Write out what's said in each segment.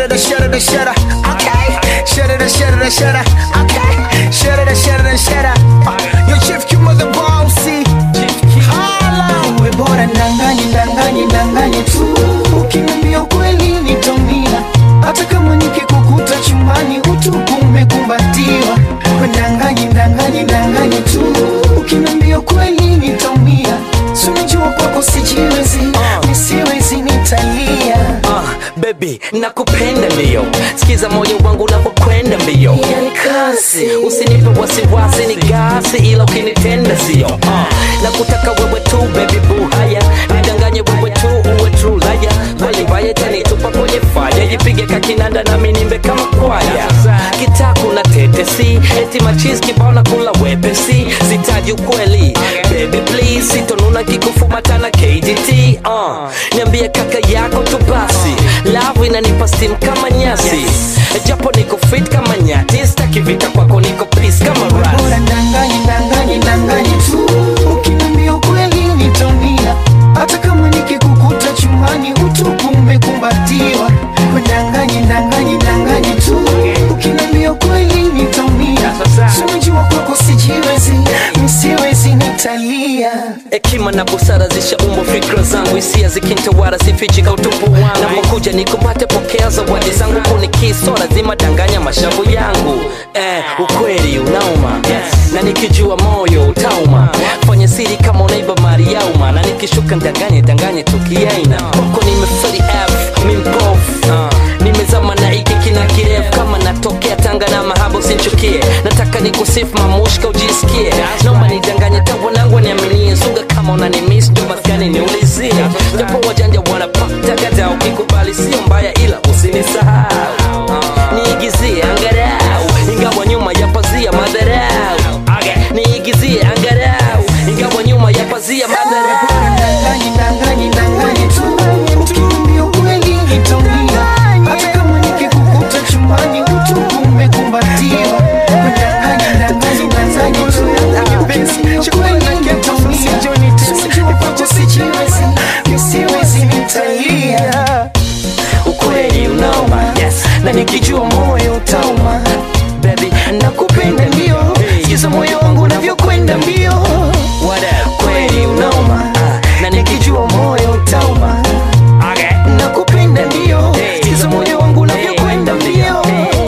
Shudder, shudder, shudder. Okay. Shudder, shudder, shudder. Okay. Shudder, shudder, shudder. Uh, Yo chief you mother bossy. Hala. Uwe bora ndanganye, ndanganye, ndanganye tu. Ukiniambia ukweli nitaumia. Hata kama nikikukuta chumbani utupu umekumbatiwa. We ndanganye, ndanganye, ndanganye tu. Ukiniambia ukweli nitaumia. Si unajua kwako sijiwezi, nisiwezi nitalia. uh, baby nakupenda mbio sikiza moyo wangu unapokwenda mbio Yani kasi. usinipe wasiwasi ni gasi ila ukinitenda sio uh, na kutaka wewe tu baby boo haya nidanganye wewe tu uwe true laya kweli mbaya tanitupa kwenye faya jipige kakinanda nami nimbe kama kwaya kitaku na tetesi eti machis kibao na kula wepesi sitaji ukweli baby please sitonuna kikufumatana kdt uh, niambie kaka yako tu basi love inanipa steam kama nyasi japo niko fit kama nyati staki vita kwako niko peace kama ras bora ndanganye ndanganye ndanganye tu ukiniambia ukweli nitaumia hata kama nikikukuta chumbani utupu umekumbatiwa We ndanganye ndanganye ndanganye tu ukiniambia ukweli nitaumia Si unajua kwako sijiwezi nisiwezi nitalia hekima na busara zishaumbwa fikra zangu hisia zikintawara sifichika utupu wangu napokuja nikumate pokea zawadi zangu kunikiso lazima danganya mashavu yangu eh, ukweli unauma na nikijua moyo utauma fanya siri kama unaiba mali yauma na nikishuka ndanganye danganye tukiaina kwako nimeferi f mimpof nimezama na iki kina kirefu kama natokea tanga na mahaba usinchukie nataka nikusifu mamushka ujisikie naomba nidanganye tawanangu niaminie suga kama unanimis ndo maskani niulizie japo wajanja wanapatagada ukikubali sio mbaya ila usinisahau niigizie angarau ingawa nyuma ya pazia madharau niigizie angarau ingawa nyuma ya pazia madharau ndanganye ndanganye ndanganye tu ukiniambia ukweli nitaumia hata kama nikikukuta chumbani utupu umekumbatiwa We ndanganye ndanganye ndanganye tu ukiniambia ukweli nitaumia Sijua kwako sijiwezi nisiwezi nitalia ukweli unauma yes. na nikijua moyo utauma baby nakupenda ndio sikiza moyo wangu unavyokwenda mbio What up? kweli unauma Ah, na nikijua moyo utauma nakupenda ndio sikiza moyo wangu unavyokwenda mbio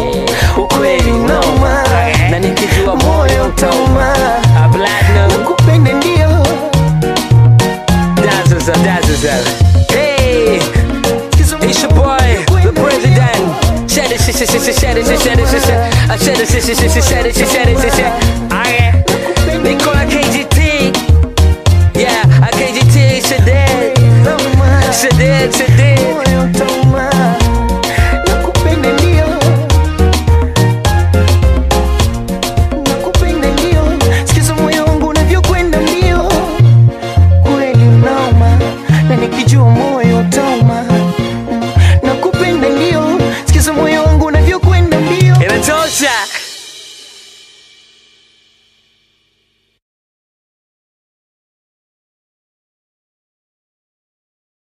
ukweli unauma na nikijua moyo utauma a platinum nakupenda ndio dazzles are dazzles are hey it's your boy the president Shed it, shed it, shed it, shed it, shed it, shed it, shed it, shed it, shed it, shed it, shed it, shed it, shed it,